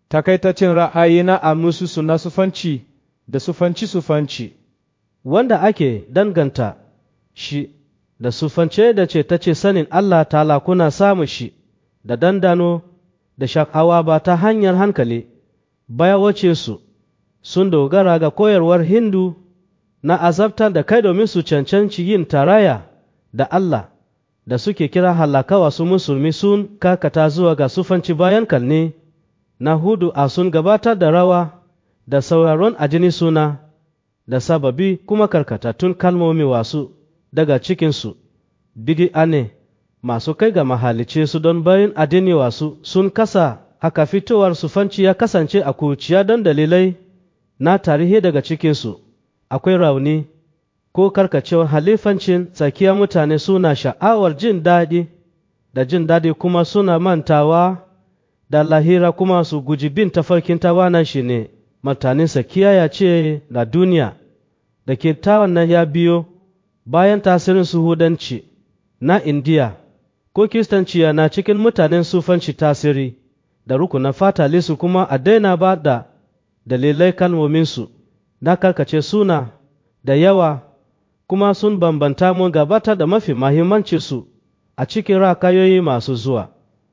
takaitaccen ra'ayi na a musu na sufanci da sufanci-sufanci wanda ake danganta shi da sufance da ce ta ce sanin Allah ta kuna samun shi da dandano da shakawa ba ta hanyar hankali baya wace su sun dogara ga koyarwar hindu na azabtar da kai domin su cancanci yin taraya da Allah da suke kira halakawa su musulmi sun kakata zuwa ga sufanci bayan kalne na hudu a sun gabatar da rawa da sauraron ajini suna da sababi kuma karkatattun kalmomi wasu daga cikinsu bidi'a ne masu kai ga mahalice su don bayan adini wasu sun kasa haka fitowar sufanci ya kasance a kuciya don dalilai na tarihi daga cikinsu akwai rauni ko karkacewar halifancin tsakiyar mutane suna sha'awar jin daɗi da jin daɗi kuma suna mantawa da lahira kuma su guji bin tafarkin tawanan shi ne mutaninsa kiyaya ce na duniya da ke nan ya biyo bayan tasirin suhudanci na indiya ko kiristanci na cikin mutanen sufanci tasiri da rukunan fatalisu kuma a daina ba da dalilai kalmominsu na karkace suna da yawa kuma sun bambanta mun gabatar da mafi mahimmancinsu a cikin rakayoyi masu zuwa